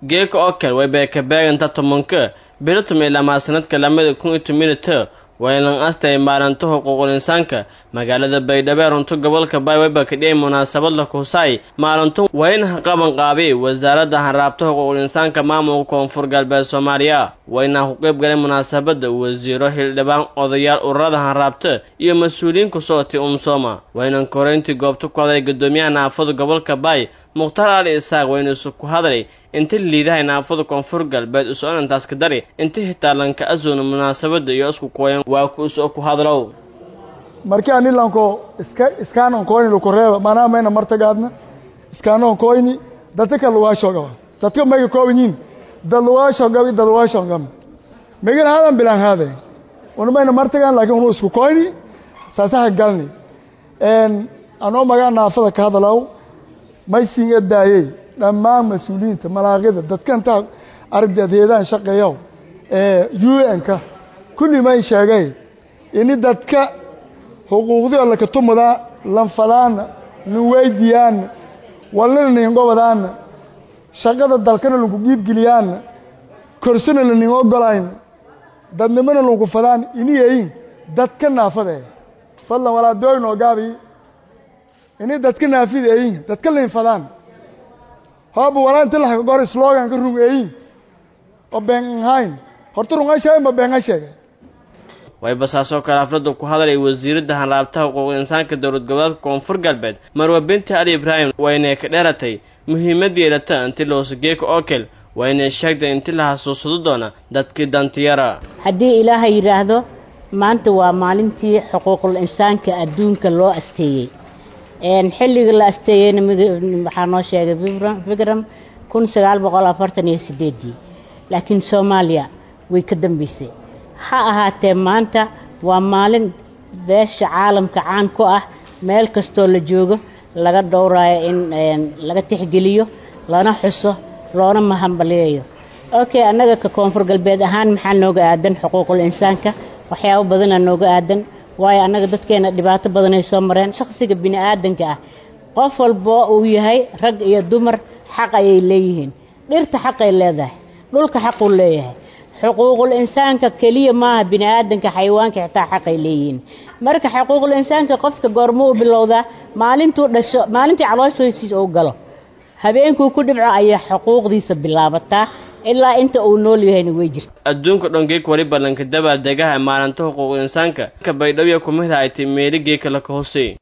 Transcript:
geeka oo kale way beekabeeganta tobanka biritumi lamaa sanadka lamada kun iyo tominita waylan astay maalinta xuquuqul insaanka magaalada baydhabo ee runto gobolka baywayba kadhiyay munaasabad la kuhusaay maalintu wayna qaban qaabiyey wasaaradda hanraabta xuquuqul insaanka maamulka koonfur galbeed soomaaliya wayna ku qayb galay munaasabadda wasiiro hildhibaan odayaal ururada hanraabta iyo mas-uuliyiin ku socotay umsooma waynan koreyntii goobta ku hadlay guddoomiyaha naafada gobolka baay mukhtaar ali isaaq wayna isu ku hadlay inta liidahay naafada koonfur galbeed isu-onantaas ka dari inta hitaalanka azuna munaasabadda iyo isku kuwayan waa ku isu ku hadlow markii anilanko iska iskaanan koyni lukureeba manaa mayna martagaadna iskaanan koyni dadka lugaashogaba dadka mayga koobanyiin dad lugaashogaba dad lugaashogaba megan hadan bilan haade una mayna martagaan laakiin unu isku koyni saasaha galni een anoo magaa naafada ka hadalaw may siin edaayey dhammaan mas-uuliyiinta malaaqida dadka intaa aragdeed heedaan shaqeeyow ee u n-ka kulli may sheegay ini dadka xuquuqdii laka tumudaa lanfadaana nin weydiyaana wallina nin gobadaana shaqada dalkana lanku giibgeliyaana korsana la nin ogolayn dadnimona lanku fadaan iniyayin dadka naafada fadlan walaa dooyn oo gaabi ini dadka naafida eyin dadka lain fadaan hooba walaa inta laxka gor sloganka rung eyin oo been ahayn horta runga sheegay ma beenga sheegay wayba saasoo kale xafladda ku hadlay wasiiradda hanraabtaha xuquuqul insaanka dowlad goboleedka koonfur galbeed marwa binti ali ibraahim waynay ka dheeratay muhiimad yeelata inti loosageeka okel waynay sheegtay inti la xasuusado doona dadkii dantiyara haddii ilaahay yidhaahdo maanta waa maalintii xuquuqul insaanka adduunka loo asteeyey xilliga la asteeyeyna waxaa noo sheegay vikram kun sagaal boqol afartan iyo sideedii laakiin soomaaliya way ka dambeysay ha ahaatee maanta waa maalin beesha caalamka caan ku ah meel kastoo la joogo laga dhowraayo in laga tixgeliyo lana xuso loona mahambaliyayo okay annaga ka koonfur galbeed ahaan maxaa nooga aadan xuquuqul insaanka waxyaabo badanaa nooga aadan waayo annaga dadkeena dhibaato badanay soo mareen shakhsiga bini aadanka ah qof walbo uu yahay rag iyo dumar xaq ayay leeyihiin dhirta xaqay leedahay dhulka xaquu leeyahay xuquuqul insaanka keliya maaha bini aadanka xayawaanka xitaa xaqay leeyihiin marka xuquuqul insaanka qofka goormo u bilowdaa maalintuu dhasho maalintii calooshoysiis uu galo habeenkuu ku dhibco ayaa xuquuqdiisa bilaabataa ilaa inta uu nool yahayna way jirta adduunka dhongeek wali ballanka dabaaldegaha maalinta xuquuqul insaanka ka baydhowya kumid ay tay meeli geeka la ka hosey